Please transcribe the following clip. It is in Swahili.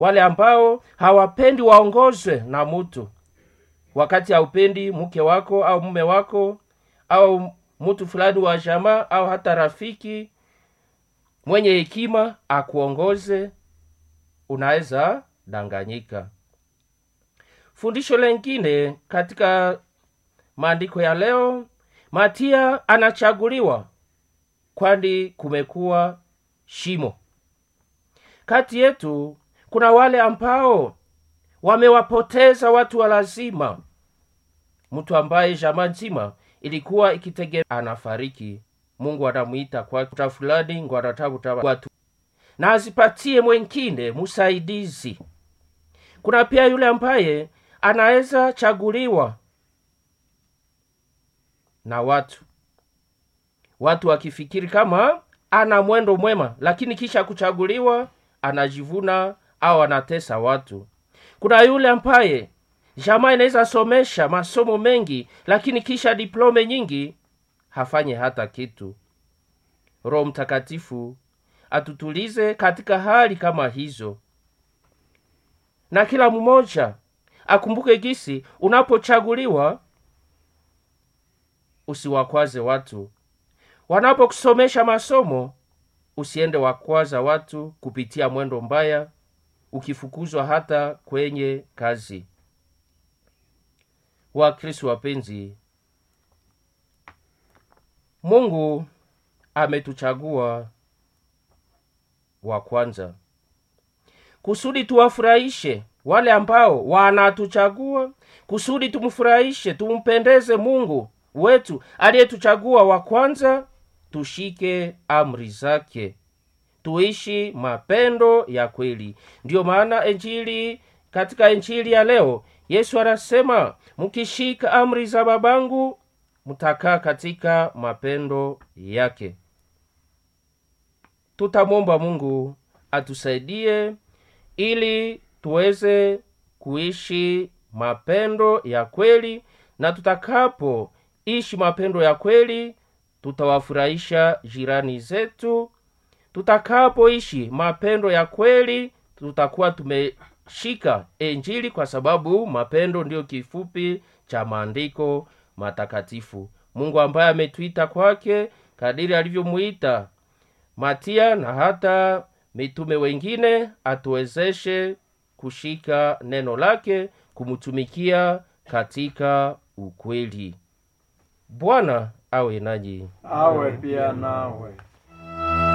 wale ambao hawapendi waongozwe na mtu wakati haupendi mke wako au mume wako au mtu fulani wa jamaa au hata rafiki mwenye hekima akuongoze unaweza danganyika fundisho lengine katika maandiko ya leo matia anachaguliwa kwani kumekuwa shimo kati yetu kuna wale ambao wamewapoteza watu wa lazima mtu ambaye jamaa nzima ilikuwa ikitegemea anafariki mungu anamwita kwa kuta fulani ngo anatafuta watu na azipatie mwengine msaidizi kuna pia yule ambaye anaweza chaguliwa na watu watu wakifikiri kama ana mwendo mwema lakini kisha kuchaguliwa anajivuna au anatesa watu kuna yule ambaye jamaa inaweza somesha masomo mengi lakini kisha diplome nyingi hafanye hata kitu roho mtakatifu atutulize katika hali kama hizo na kila mmoja akumbuke gisi unapochaguliwa usiwakwaze watu wanapokusomesha masomo usiende wakwaza watu kupitia mwendo mbaya ukifukuzwa hata kwenye kazi wakristu wapenzi mungu ametuchagua wa kwanza kusudi tuwafurahishe wale ambao wanatuchagua kusudi tumfurahishe tumpendeze mungu wetu aliyetuchagua wa kwanza tushike amri zake tuishi mapendo ya kweli ndiyo maana enjili katika enjili ya leo yesu anasema mkishika amri za babangu mtakaa katika mapendo yake tutamwomba mungu atusaidie ili tuweze kuishi mapendo ya kweli na tutakapoishi mapendo ya kweli tutawafurahisha jirani zetu tutakapoishi mapendo ya kweli tutakuwa tumeshika enjili kwa sababu mapendo ndiyo kifupi cha maandiko matakatifu mungu ambaye ametuita kwake kadiri alivyomuita matia na hata mitume wengine atuwezeshe kushika neno lake kumtumikia katika ukweli bwana awe nanyi awe pia nawe